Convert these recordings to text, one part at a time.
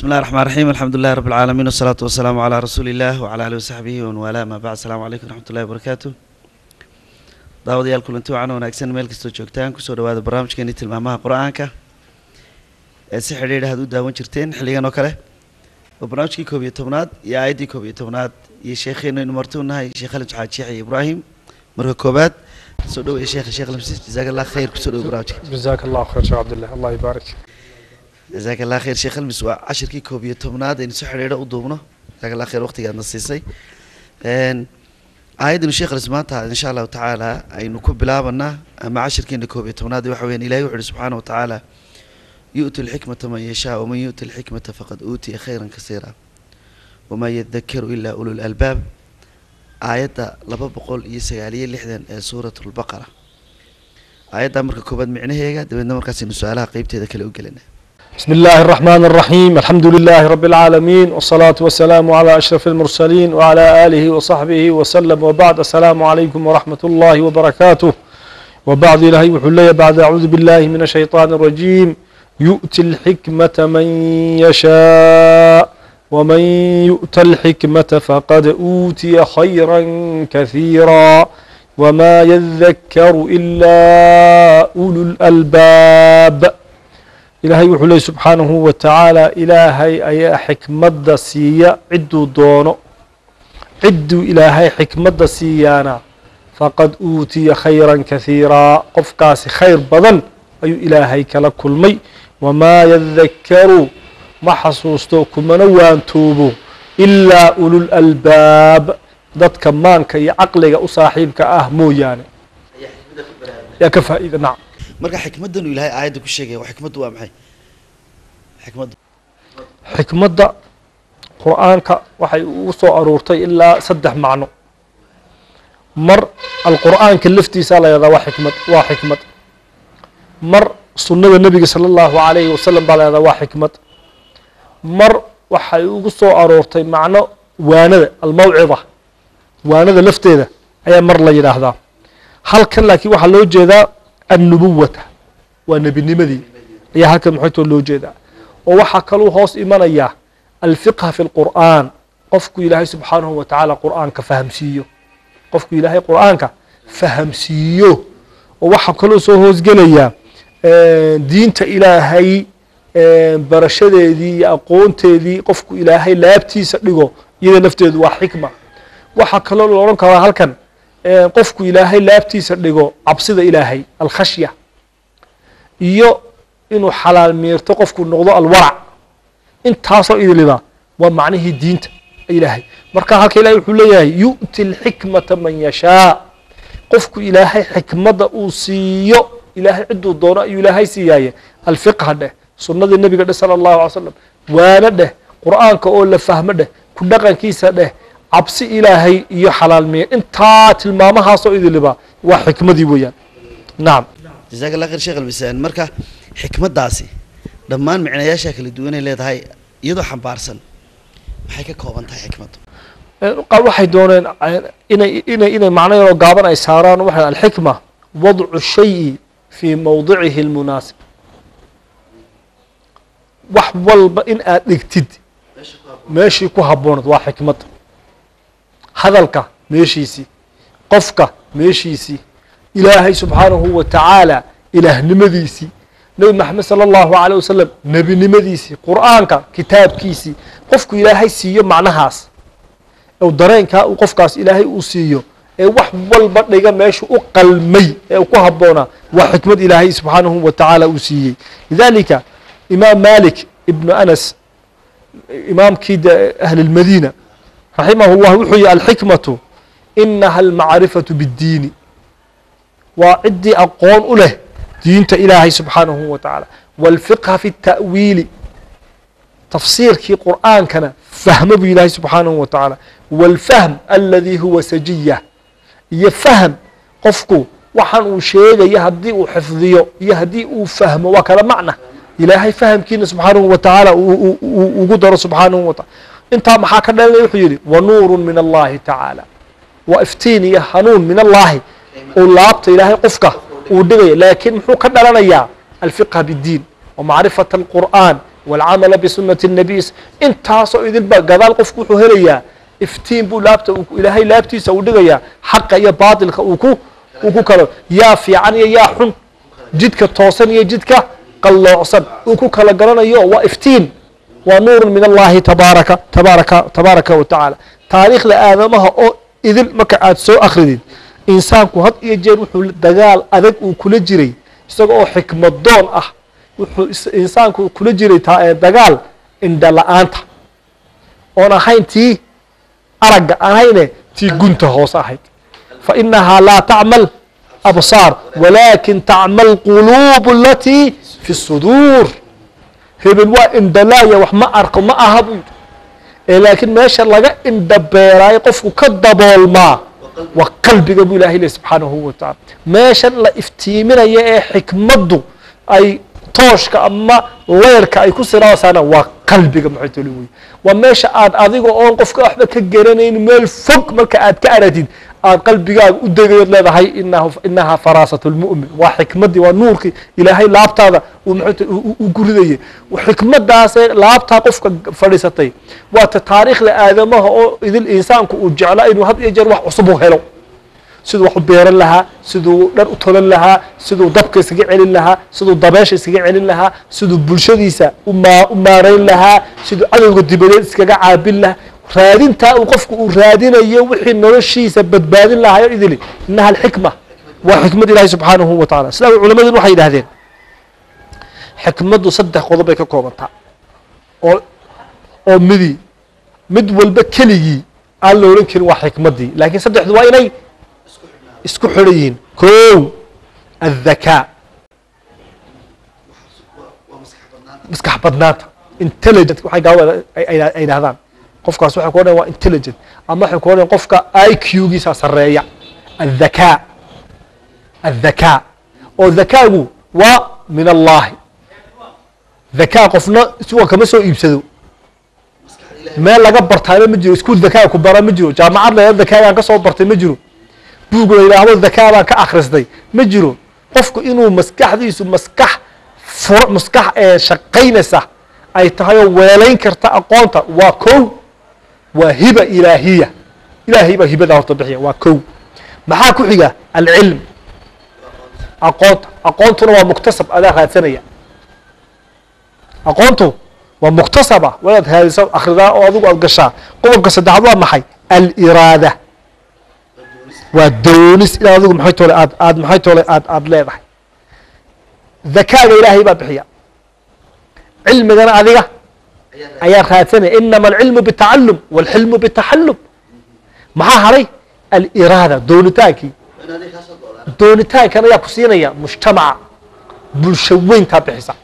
بسم الله الرحمن الرحيم الحمد لله رب العالمين والصلاة والسلام على رسول الله وعلى آله وصحبه ومن والاه ما بعد السلام عليكم ورحمة الله وبركاته daawadayaal kulanti wacan wanaagsan meel kastoo joogtaan kusoo dhawaada barnaamijkeeni tilmaamaha qur-aanka ee si xidhiidh aad u daawan jirteen xilligan oo kale waa barnaamijkii koob iyo tobnaad iyo aayaddii koob iyo tobnaad iyo sheekheenu aynu marti u nahay sheekh halim saxaad sheekh iyo ibraahim marka koobaad soo dhaweeye sheekha sheekh lamsiis jazaak allah khayr kusoo dhawo barnaamijka جزاك الله خير شيخ عبد الله الله يبارك jazaak allah khayr sheekh halmis waa cashirkii koob iyo tobnaad aynu si xidhiidha u duubno jazaak allah khayr waqtigaadna siisay Een, aayaddanu sheekh halis maanta insha allahu tacaala aynu ku bilaabanaa ama cashirkeena koob iyo tobnaad waxa weyaan ilahay wuxu uhi subxaana wa tacaala yu'ti lxikmata man yashaa waman yu'ti lxikmata faqad uutiya khayran kasiira wamaa yadakaru ilaa ulul albaab aayadda laba boqol iyo sagaaliyo lixdan ee suurat lbaqara aayaddaa marka koobaad micnaheega dabeedna markaasaynu su-aalaha qeybteeda kale u gelina بسم الله الرحمن الرحيم الحمد لله رب العالمين والصلاة والسلام على أشرف المرسلين وعلى آله وصحبه وسلم وبعد السلام عليكم ورحمة الله وبركاته وبعد إلهي وحلي بعد أعوذ بالله من الشيطان الرجيم يؤتي الحكمة من يشاء ومن يؤت الحكمة فقد أوتي خيرا كثيرا وما يذكر إلا أولو الألباب ilaahay wuxuu leey subxaanahu wa tacaala ilaahay ayaa xikmadda siiya cidduu doono cidduu ilaahay xikmadda siiyaana faqad uutiya khayran kahiiraa qofkaasi khayr badan ayuu ilaahay kala kulmay wamaa yadakaru ma xasuusto kumana waantoobo ilaa ulul albaab dadka maanka iyo caqliga u saaxiibka ah mooyaane yaa ka faa'iida nacam marka xikmadanu ilahay aayadda ku sheegaya waa xikmaddu waa maxay xikmaddu xikmadda qur'aanka waxay ugu soo aruurtay ilaa saddex macno mar alqur'aanka laftiisa la yahdaa waa xikmad waa xikmad mar sunnada nebiga sala allahu alayhi wasalam baa la yahdaa waa xikmad mar waxay ugu soo aroortay macno waanada almawcida waanada lafteeda ayaa mar la yidhaahdaa halkan laakiin waxaa loo jeedaa annubuwata waa nebinimadii ayaa halkan maxaytoo loo jeedaa oo waxaa kaluu hoos imanaya alfiqha fi lqur'aan qofku ilaahay subxaanahu wa tacaala qur'aanka fahamsiiyo qofku ilaahay qur'aanka fahamsiiyo oo waxaa kaloo soo hoosgelaya diinta ilaahay barashadeedii iyo aqoonteedii qofku ilaahay laabtiisa dhigo iyada lafteedu waa xikma waxaa kaloo la odhan karaa halkan qofku ilaahay laabtiisa dhigo cabsida ilaahay alkhashya iyo inuu xalaal miirto qofku noqdo alwarac intaasoo idiliba waa macnihii diinta ilaahay marka halka ilahay wuxuu leeyahay yu'ti alxikmata man yashaa qofku ilaahay xikmadda uu siiyo ilaahay cidduu doono ayuu ilaahay siiyaaye alfiqha dheh sunnadii nebiga dheh sala allahu alay slam waano dheh qur'aanka oo la fahmo dheh ku dhaqankiisa dheh cabsi ilaahay iyo xalaal miir intaa tilmaamahaasoo idiliba waa xikmadii weeyaan nacam jazaak allah khayr sheekh albisaan marka xikmaddaasi dhammaan micnayaasha kala duwanay leedahay iyadoo xambaarsan maxay ka kooban tahay xikmaddu qaar waxay dooneen inay inay inay macno yaroo gaaban ay saaraan waxay alxikma wadcu shayi fii mowdicihi almunaasib wax walba in aad dhigtid meeshii ku habboonad waa xikmad hadalka meeshiisii qofka meeshiisii ilaahay subxaanahu wa tacaala ilaahnimadiisii nebi maxamed sala allahu aleyh wasalam nebinimadiisii qur'aanka kitaabkiisii qofku ilaahay siiyo macnahaas ou dareenkaa uu qofkaas ilaahay uu siiyo ee wax walba dhiga meeshu u qalmay ee uu ku habboonaa waa xikmad ilaahay subxaanahu wa tacaala uu siiyey lidalika imaam malik ibnu anas imaamkii de ahli lmadiina raximahu llah wuxuu yihi alxikmatu inaha almacrifatu biddiini waa ciddii aqoon u leh diinta ilaahay subxaanahu wa tacaala wاlfiqha fi الta'wiili tafsiirkii qur'aankana fahmo buu ilaahay subxaanahu wa tacaala wاlfahm aladi huwa sajiya iyo fahm qofku waxaan uu sheegaya haddii uu xifdiyo iyo haddii uu fahmo waa kala macna ilaahay fahamkiina subxaanahu wa tacaala ugu daro subxaanahu wa taala intaa maxaa ka dhalanaya wuxuu yidhi wanuuru min allahi tacaala waa iftiin iyo hanuun min allahi uu laabta ilaahay qofka uu dhigaya laakiin muxuu ka dhalanayaa alfiqha biddiin وmacrifaة الqur'an waalcamala bisunati الnabiy intaasoo idinba gadaal qofku wuxuu helayaa iftiin buu laabta uu- ilaahay laabtiisa uu dhigayaa xaqa iyo baatilka uu ku uu ku kalo yaa fiican iyo yaa xun jidka toosan iyo jidka qalloocsan uu ku kala garanayo waa iftiin waa nuurun min allahi tabaaraka tabaaraka tabaaraka wa tacaala taariikhda aadamaha oo idil marka aad soo akridid insaanku had iyo jeer wuxuu dagaal adag uu kula jiray isaga oo xikmadoon ah wuxuu is- insaanku kula jiray ta- eh, dagaal indha la-aanta oon ahayn tii aragga aan ahayne tii gunta hoose ahayd fa inahaa laa tacmal absaar walaakin tacmal quluubu alatii fi suduur hebel waa indhalaaya wax ma arko ma aha buu yidhi ee laakiin meesha laga indhabeeraayo qofku ka daboolmaa waa qalbiga buu ilahay leh subxaanahu wa tacaala meeshan la iftiiminaya ee xikmaddu ay tooshka ama leerka ay ku siraasaana waa qalbiga maxaytoli wey waa meesha aad adiga oon qofka waxba ka garanayn meel fog marka aad ka aragtid aad qalbigaaga u degayood leedahay inahu inahaa faraasat lmu'min waa xikmaddii waa nuurkii ilaahay laabtaada uu maxayt u guridayay xikmadaasee laabtaa qofka fadhiisatay waa ta taariikhda aadamaha oo idil insaanku uu jeclaa inuu had iyo jeer wax cusub u helo siduu wax u beeran lahaa siduu dhar u tolan lahaa siduu dabka iskaga celin lahaa siduu dabeesha iskaga celin lahaa siduu bulshadiisa umaa u maarayn lahaa siduu cadowga dibadeed iskaga caabin lahaa raadintaa uu qofku uu raadinayo wixii noloshiisa badbaadin lahayo idili inaha alxikma waa xikmad ilahi subxaanahu wa tacala sidaa culamadu waxay yidhahdeen xikmaddu saddex qodob bay ka koobantaa oo oo midi mid walba keligii aan la odhan karin waa xikmaddii laakiin saddexdu waa inay isku xidhan yihiin kow adhakaa maskax badnaanta intelligent waxay gaawada ay ay- ay dhahdaan qofkaas waxay ku odhan waa intelligent ama waxay ku odhan qofka i q giisa sarreeya adhakaa adhakaa oo dhakaagu waa min allahi dhakaa qofna isagoo kama soo iibsado meel laga bartaana ma jiro iskuul dhakaa ku bara ma jiro jaamacad la dhakaagaan ka soo bartay ma jiro buug la yidhaahdo dhakaa baan ka akhristay ma jiro qofku inuu maskaxdiisu maskax fur maskax ee shaqaynaysa ay tahay oo weelayn karta aqoonta waa kow waa hiba ilaahiya ilaahay baa hibada horta bixiya waa kow maxaa ku xiga alcilm aqoonta aqoontuna waa muktasab adaa raadsanaya aqoontu waa muktasaba wadaad raadiso akhridaa oo adigu aad gashaa qodobka saddexaad waa maxay aliraada waa doonis inaad adigu maxay toole aad aad maxay toole aad aad leedahay dakaaga ilaahay baa bixiya cilmigana adiga ayaa raadsanaya inama alcilmu bitacalum walxilmu bitaxallum maxaa haray aliraada doonitaankii doonitaankan ayaa ku siinaya mujtamaca bulsho weyntaa bixisa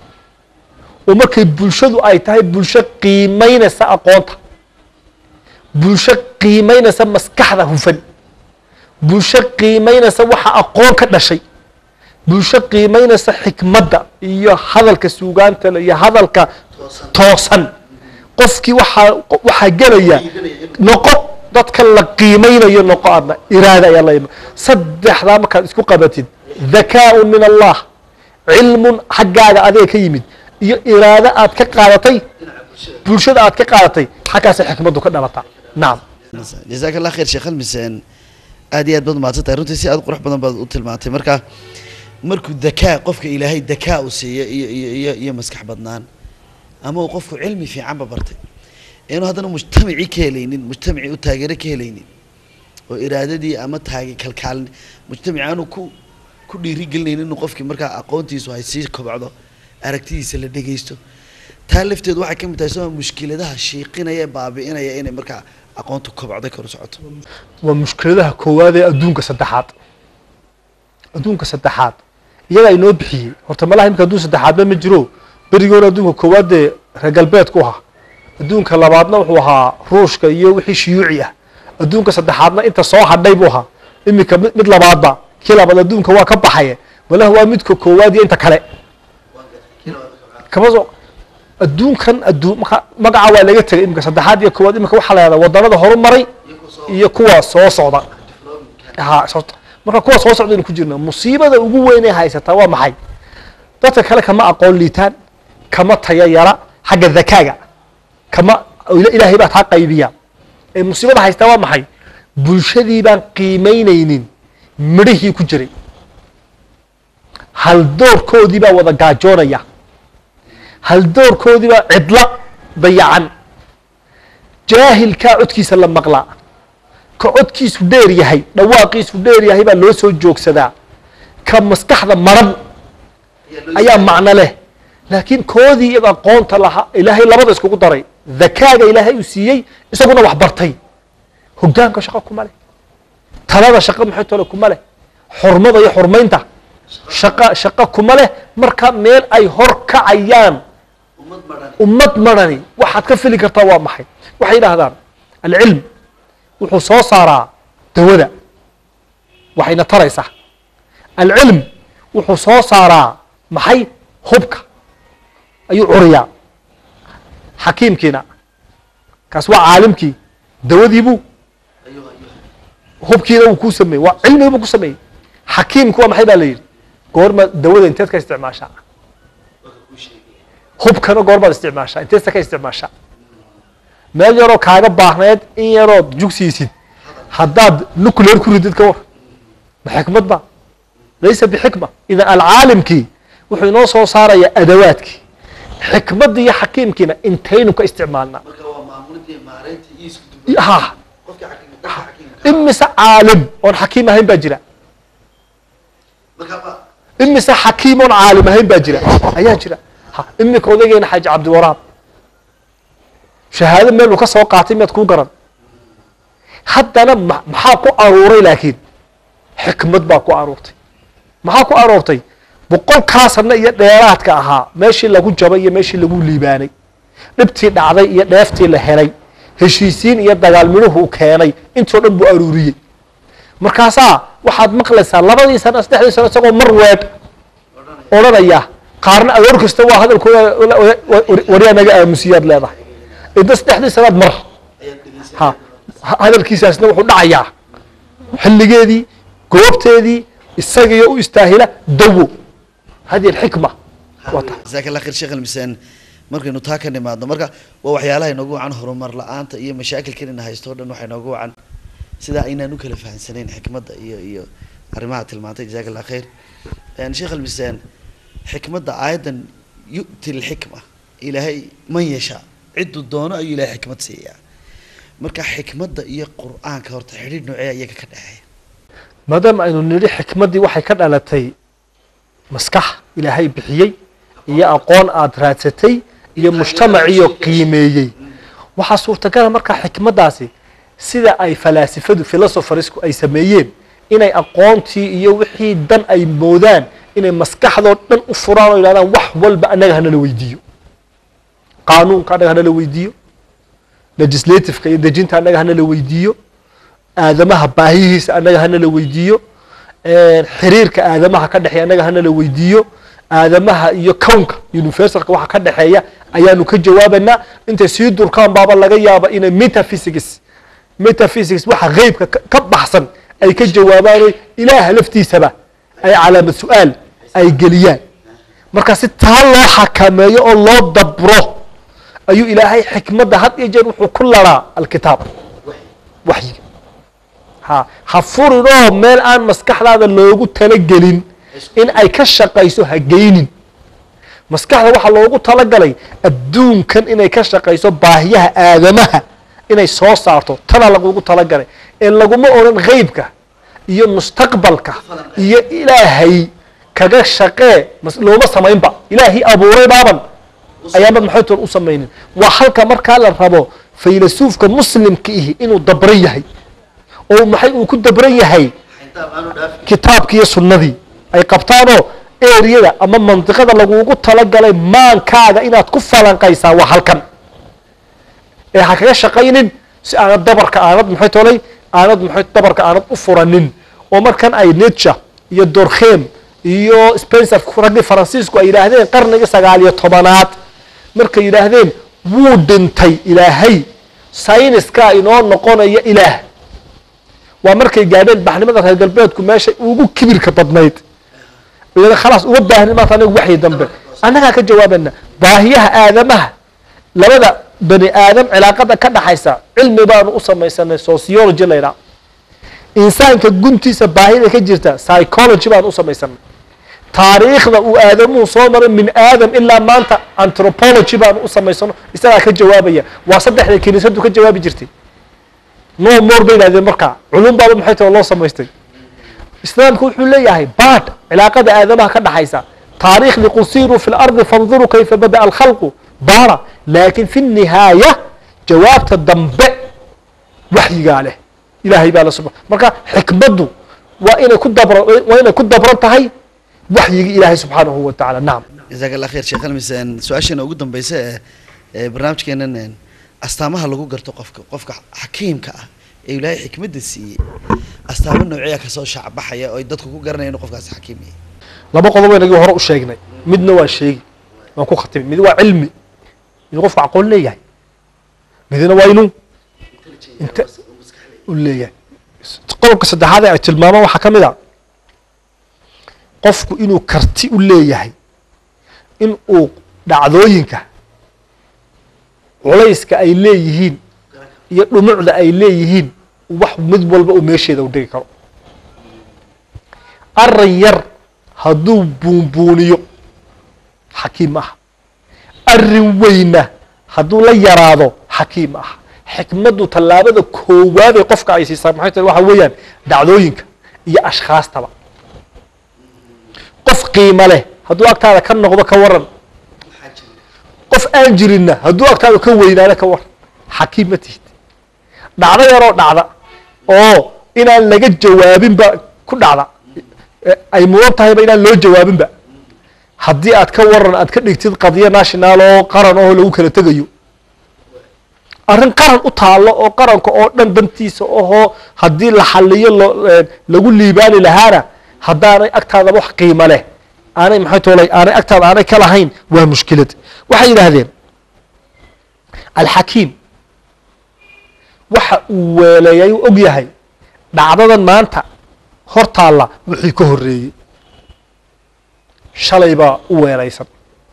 oo markay bulshadu ay tahay bulsho qiimaynaysa aqoonta bulsho qiimaynaysa maskaxda hufan bulsho qiimaynaysa waxa aqoon ka dhashay bulsho qiimaynaysa xikmadda iyo hadalka suugaanta le iyo hadalka toosan qofkii waxaa waxaa gelaya noqo dadka la qiimaynayo noqo adna iraada ayaa la ima saddexdaa markaad isku qabatid dhakaaun min allah cilmun xaggaaga adiga ka yimid iyo iraado aad ka qaadatay bulshada aad ka qaadatay xaggaasay xikmaddu ka dhalataa nacam jazaak allah khayr sheekh almiseen aad iyo aad baad mahadsan tahay runtii si aad u qurux badan baad u tilmaantay marka markuu dakaa qofka ilaahay dakaa uu siiyo iyo iyo iyo iyo maskax badnaan ama uu qofku cilmi fiicanba bartay inuu haddana mujtamacii ka helaynin mujtamacii u taageero ka helaynin oo iraadadii ama taage kalkaalin mujtamaci aanu ku ku dhiirigelinaynin inuu qofkii markaa aqoontiisu ay sii kobcdo aragtidiisa la dhegeysto taa lafteedu waxay ka mid tahay soo mushkiladaha shiiqinaya ee baabi'inaya inay markaa aqoontu kobcday kor u socoto waa mushkiladaha koowaad ee adduunka saddexaad adduunka saddexaad iyagaa inoo bixiyey horta malaha imika adduun saddexaadba ma jiro berigoona adduunka koowaad dee reer galbeedku ahaa adduunka labaadna wuxuu ahaa ruushka iyo wixii shiyuuci ah adduunka saddexaadna inta soo hadhay buu ahaa iminka mid mid labaadba kii labaad adduunka waa ka baxaye malaha waa midka koowaad iyo inta kale kama soo adduunkan adduun marka magaca waa laga tegay iminka saddexaad iyo koowaad iminka waxaa la yahdaa waddanada horumaray iyo kuwa soo socda ha soo marka kuwa soo socdaynu ku jirna musiibada ugu weyn ee haysataa waa maxay dadka kale kama aqoon liitaan kama taya yara xagga dakaaga kama ila- ilaahay baa taa qaybiya ee musiibada haystaa waa maxay bulshadii baan qiimaynaynin midhihii ku jiray haldoorkoodii baa wada gaajoonaya haldoorkoodii baa cidla dayacan jaahilkaa codkiisa la maqlaa ka codkiisu dheer yahay dhawaaqiisu dheer yahay baa loo soo joogsadaa ka maskaxda maran ayaa macno leh laakiin koodii iyaga aqoonta lahaa ilaahay labada iskugu daray dakaaga ilaahay uu siiyey isaguna wax bartay hogaanka shaqo kuma leh talada shaqo maxay tole kuma leh xurmada iyo xurmaynta shaqa shaqo kuma leh marka meel ay hor kacayaan ummad madhan ummad marani waxaad ka fili kartaa waa maxay waxay yidhaahdaan alcilm wuxuu soo saaraa dawada waxayna taraysaa alcilm wuxuu soo saaraa maxay hubka ayuu curiyaa xakiimkiina kaas waa caalimkii dawadiibuu ayuu ayuu hubkiina wuu kuu sameeyey waa cilmigi buu ku sameeyey xakiimku waa maxay baa la yidhi goorma dawada inteed ka isticmaashaa waka kuu sheegaya hubkana goormaad isticmaashaa inteesta ka isticmaashaa meel yaroo kaaga baahneed in yarood jugsiisid haddaad nuclear ku ridid ka war ma xikmad ba laysa bixikma idan alcaalimkii wuxuu inoo soo saarayaa adawaadkii xikmadda iyo xakiimkiina intaynu ka isticmaalnaa marka waa maamulidii maareyntii iyo isku duba ha qofkii xakiimka qofka xakiimka imise caalim oon xakiim ahayn baa jira marka ma imise xakiim oon caalim ahayn baa jira ayaa jira ha imika odaygeena xaaji cabdiwaraab shahaado meel uu ka soo qaatay miyaad kuu garan haddana ma- maxaa ku aruuray laakiin xikmad baa ku aruurtay maxaa ku aroortay boqolkaa sano iyo dheeraadka ahaa meeshii lagu jabay iyo meeshii lagu liibaanay dhibtii dhacday iyo dheeftii la helay heshiisiin iyo dagaal midhuhu u keenay intoo dhan buu aruuriyey markaasaa waxaad maqlaysaa labadii sano saddexdii sano isagoo mar weedh odhanaya qaarna aroor kasta waa hadalkooda waryaa naga aamusiyaad leedahay inta saddexdii sanaad mar ayaad dhegeysan ha ha- hadalkiisaasna wuxuu dhacayaa xilligeedii goobteedii isagiyo u istaahila dawo hadi alxikma waa tahay jazaak allah khayr sheekh almisaan markaynu taa ka nimaadno marka waa waxyaalaha inoogu wacan horumar la-aanta iyo mashaakilkan ina haysto o dhan waxaa inoogu wacan sidaa aynaan u kala fahamsanayn xikmadda iyo iyo arrimaha tilmaantay jazaak allah khayr Een, sheekh almisaan xikmadda aayaddan yu'ti lxikma ilaahay man yashaa cidduu doono ayuu ilaahay xikmad siiyaa marka xikmadda iyo qur-aanka horta xidhiidh noocee iyaga ka dhexeeya maadaama aynu nidhi xikmaddii waxay ka dhalatay maskax ilaahay bixiyey iyo aqoon aada raadsatay iyo mujtamaciyo qiimeeyey waxaa suurtagala markaa xikmaddaasi sida ay falaasifadu philosophersku ay sameeyeen inay aqoontii iyo wixii dan ay moodaan inay maskaxdoo dhan u furaan oo yidhahdaan wax walba annaga hanala weydiiyo qaanuunka annaga hanala weydiiyo legislativeka iyo dejinta annaga hanala weydiiyo aadamaha baahihiisa annaga hanala weydiiyo xiriirka aadamaha ka dhexeeya annaga hanala weydiiyo aadamaha iyo kownka universalka waxa ka dhexeeya ayaanu ka jawaabanaa intay sii durkaan baaba laga yaaba inay metaphysics metaphysics waxa qeybka ka- ka baxsan ay ka jawaabaano ilaaha laftiisaba ay calaamad su-aal ay geliyaan marka si taa loo xakameeyo oo loo dabro ayuu ilaahay xikmadda had iyo jeer wuxuu ku laraa alkitaab waxyiga ha ha furinoo meel aan maskaxdaada loogu talagelin in ay ka shaqayso ha geynin maskaxda waxaa loogu talagalay adduunkan inay ka shaqayso baahiyaha aadamaha inay soo saarto tana lagugu talagalay ee laguma odhan qeybka iyo mustaqbalka iyo ilaahay kaga shaqee mas- looma samaynba ilaahii abuuray baaban ayaamad maxay toon u samaynin waa halka markaa la rabo faylasuufka muslimka ihi inuu dabran yahay oo maxay uu ku dabran yahay xintaab aanu dhaafin kitaabkii iyo sunnadii ay qabtaanoo eriyada ama mandiqada lagugu talagalay maankaaga inaad ku falanqaysaa waa halkan ee ha kaga shaqaynin si aanad dabarka aanad maxay tolay aanad maxay dabarka aanad u furanin oo markan ay nature iyo dorkhem iyo spencer raggii faransiisku ay yidhaahdeen qarnigii sagaal iyo tobanaad markay yidhaahdeen wuu dhintay ilaahay sayniskaa inoo noqonaya ilaah waa markay gaadheen baxnimada reer galbeedku meeshay ugu kibirka badnayd iyada khalaas uma baahnin maanta anigu waxyi dambe annagaa ka jawaabana baahiyaha aadamaha labada bani aadam cilaaqada ka dhaxaysa cilmi baanu u samaysanay sociology la ydhaha insaanka guntiisa baahida ka jirta psychology baanu u samaysanay taariikhda uu aadamuhu soo maray min aadam ilaa maanta anthropology baanu u samaysano isagaa ka jawaabaya waa saddexda kiniisadu ka jawaabi jirtay no more bay yidhahdeen markaa culum baaba maxay tahay oo loo samaystay islaamku wuxuu leeyahay baad cilaaqada aadamaha ka dhaxaysa taariikhdii qusiiruu fi lardi fanduruu kayfa bada'a alkhalqu baara laakin fi nihaaya jawaabta dambe waxyigaa leh ilaahay baa la sub marka xikmaddu waa inay ku dabra waa inay ku dabran tahay waxyigii ilaahay subxaanahu wa tacaala nacam jazaak allah khayr sheekh almis su-aasheena ugu dambeysa ee ee barnaamijkeenan een, astaamaha lagu garto qofka qofka xakiimka ah ee ilaahay xikmadda siiyey astaamo noocyaa kasoo shacbaxaya oo ay dadku ku garanaya inuu qofkaasi xakiim yahay laba qodob inagii hore u sheegnay midna waa sheegi waan ku khatimay mid waa cilmi inuu qofku aqoon leeyahay midna waa inuu inta u leeyahay qodobka saddexaad ee ay tilmaamaan waxaa ka mid a qofku inuu karti u leeyahay in uu dhacdooyinka culayska ay leeyihiin iyo dhumucda ay leeyihiin wax mid walba uu meesheeda u dhigi karo arin yar hadduu buunbuuniyo xakiim ah arin weyna hadduu la yaraado xakiim ah xikmaddu tallaabada koowaad ee qofka ay siisaa maxay tahay waxa weeyaan dhacdooyinka iyo ashkhaastaba qof qiimo leh hadduu agtaada ka noqdo ka waran qof aan jirinna hadduu agtaada ka weynaado ka waran xakiim ma tihid dhacdo yaroo dhacda oo inaan laga jawaabinba ku dhacda e- ay mudan tahayba inaan loo jawaabinba haddii aad ka waran aad ka dhigtid qadiyo national oo qaran oo lagu kala tegayo arrin qaran u taallo oo qaranka oo dhan dantiisa ohoo haddii la xaliyo lo eh, lagu liibaani lahaana haddaanay agtaada wax qiimo leh aanay maxay toolay aanay agtaada aanay ka lahayn waa mushkilad waxay yidhaahdeen alxakiim waxa uu weeleeyay uu og yahay dhacdadan maanta hor taalla wixii ka horreeyey shalay baa u weelaysan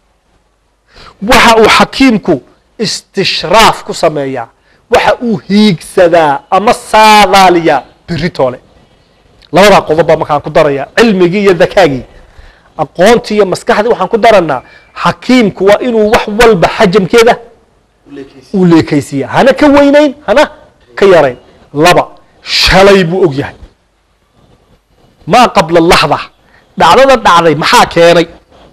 waxa uu xakiimku istishraaf ku sameeyaa waxa uu hiigsadaa ama saadaaliyaa beritoole labadaa qodob baa markaan ku darayaa cilmigii iyo dakaagii aqoontii iyo maskaxdii waxaan ku daranaa xakiimku waa inuu wax walba xajamkeeda uu leekaysiiya hana ka weynayn hana ka yarayn laba shalay buu og yahay maa qabla laxda dhacdada dhacday maxaa keenay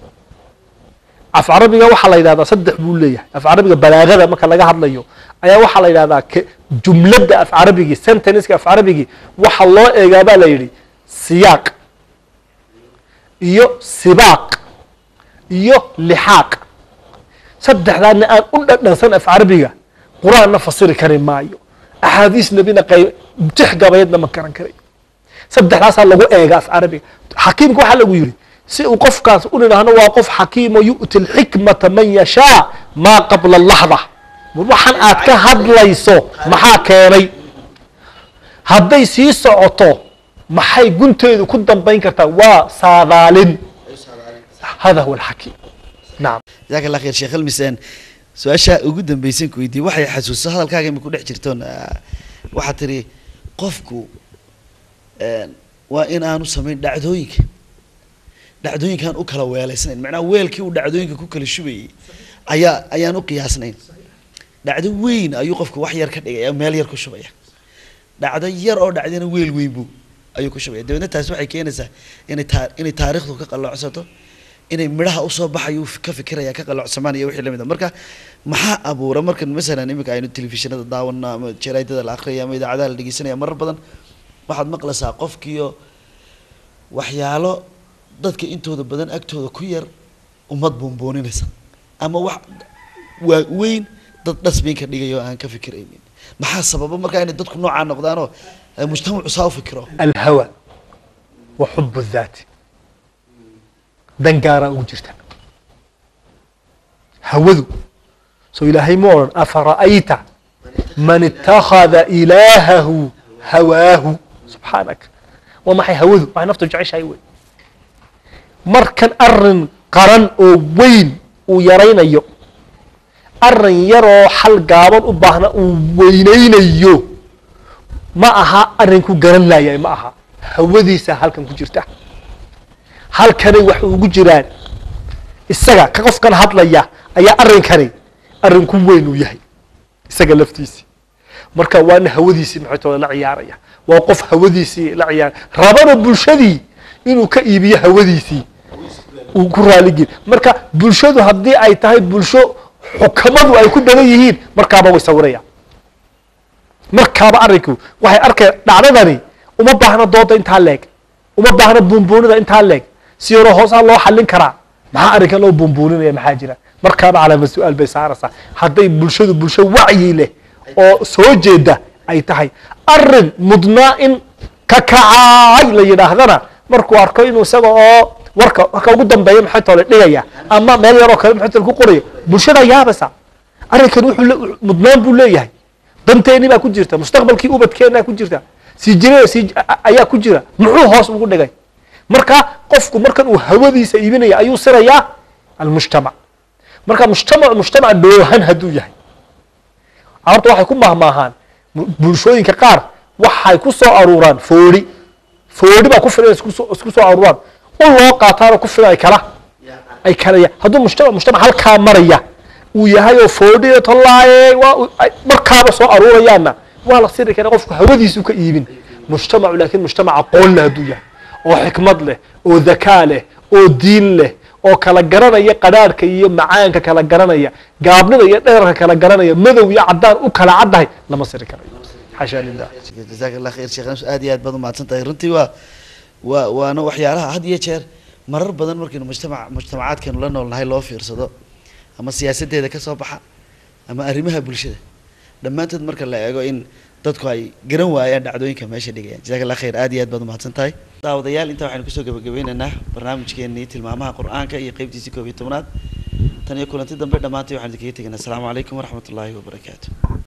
af carabiga waxaa la yidhahdaa saddex buu leeyahay af carabiga balaagada marka laga hadlayo ayaa waxaa la yidhahdaa ke- jumladda af carabigii sentenska af carabigii waxa loo eegaa baa la yidhi siyaaq iyo sibaaq iyo lixaaq saddexdaadna aan u dhadhansan af carabiga qur-aanna fasiri kari maayo axaadiis nebina qayb tix gabaydna ma garan karayo saddexdaasaa lagu eega af carabiga xakiimka waxaa lagu yidhi si uu qofkaas u nidhaahno waa qof xakiimo yu'ti alxikmata man yashaa maa qabla laxda war waxaan aad ka hadlayso maxaa keenay hadday sii socoto maxay gunteedu ku dambayn kartaa waa saadaalin hada huwa alxakiim nacam jazaak allah khayr sheekh almisaan su-aasha ugu dambeysan ku weydiiyey waxay xasuuso hadalkaaga ima ku dhex jirtoon ah, waxaad tiri qofku een, waa in aanu samayn dhacdooyinka dhacdooyinkaan u kala weelaysnayn macnaha weelkii uu dhacdooyinka ku kala shubayay ayaa ayaan u qiyaasnayn dhacdo weyn ayuu qofku wax yar ka dhigaya meel yar ku shubaya dhacdo yar oo dhacdana weel weyn buu ayuu ku shubaya dabeedna taasi waxay keenaysaa inay taa inay taariikhdu ka qalloocsato inay midhaha usoo baxayu ka fikiraya ka qalloocsamaan iyo wixii lamid a marka maxaa abuura markan masalan iminka aynu telefishinada daawano ama jaraidada la akriya ama idaacadaha la dhegeysanaya marar badan waxaad maqlaysaa qofkiyo waxyaalo dadka intooda badan agtooda ku yar ummad buunbuuninaysa ama wax waa weyn dad dhasbiin ka dhigayo aan ka fikiraynin maxaa sababa markaa inay dadku noocaa noqdaanoo ay mujtamacu saa u fikiro alhawa wa xubu daati dan gaaraa ugu jirta hawadu so ilaahay ma odhan afara'ayta man ittakhada ilaahahu hawaahu subxaanaka waa maxay hawadu waxay naftu jeceshahay wey markan arin qaran oo weyn uu yaraynayo arrin yaroo xal gaaban u baahna uu weynaynayo ma aha arrinku garan laayay ma aha hawadiisa halkan ku jirta halkanay wax ugu jiraan isaga ka qofkan hadlaya ayaa arrinkani arrinku weyn uu yahay isaga laftiisi marka waana hawadiisii maxaytooda la ciyaaraya waa qof hawadiisii la ciyaaraya rabana bulshadii inuu ka iibiyo hawadiisii uu ku raaligeli marka bulshadu haddii ay tahay bulsho xukamadu ay ku badan yihiin markaaba way sawirayaan markaaba arrinku waxay arkaya dhacdadani uma baahna dooda intaa leeg uma baahna buunbuunida intaa leeg si yaroo hoosaa loo xallin karaa maxaa arrinkan loo buunbuuninaya maxaa jira markaaba calaama su-aal bay saaraysaa hadday bulshadu bulsho wacyi leh oo soo jeeda ay tahay arrin mudnaa in ka kacaay la yidhaahdana markuu arko inuu isaga oo warka warka ugu dambeeya maxay toole dhigaya ama meel yaroo kale maxay toole ku qorayo bulshada yaabaysa arrinkan wuxuu le- mudnaan buu leeyahay danteeni baa ku jirta mustaqbalkii ubadkeena ku jirta sii jira sii ayaa ku jira muxuu hoos ugu dhigay marka qofku markan uu hawadiisa iibinaya ayuu sirayaa almujtamac marka mujtamac mujtamac dhoohan hadduu yahay carabta waxay ku mahmaahaan mu- bulshooyinka qaar waxay ku soo aruuraan foodhi foodhi baa ku filan isku soo isku soo aruuraan u loo qaataanoo ku filan ay kala ay kalaya hadduu mujtamac mujtamac halkaa maraya uu yahay oo foodhi tolaaye waa u- ay markaaba soo aruurayaanna waa la siri kara qofku hawadiisu ka iibin mujtamacu laakiin mujtamac aqoon leh hadduu yahay oo xikmad leh oo dakaa leh oo diin leh oo kala garanaya qadhaadhka iyo macaanka kala garanaya gaabnida iyo dheerarka kala garanaya madow iyo cadaan u kala caddahay lama siri karayo xashaa lilah jazaak allah khayr sheekh Anas, aad iyo aad baad umahadsan tahay runtii waa waa waana waxyaalaha had iyo jeer marar badan markaynu mujtamac mujtamacaadkeenu la noolnahay loo fiirsado ama siyaasadeeda ka soo baxa ama arrimaha bulshada dhammaantood marka la eego in dadku ay garan waayaan dhacdooyinka meesha dhigayaan jazaak allah khayr aad iyo aad baad umahadsan tahay daawadayaal intaa waxaynu kusoo gabagabeynaynaa barnaamijkeenii tilmaamaha qur-aanka iyo qeybtiisii koob iyo tobnaad tan iyo kulanti dambe dhammaantay waxaan idinkaga tegaynaa asalaamu calaykum waraxmat ullaahi wabarakaatu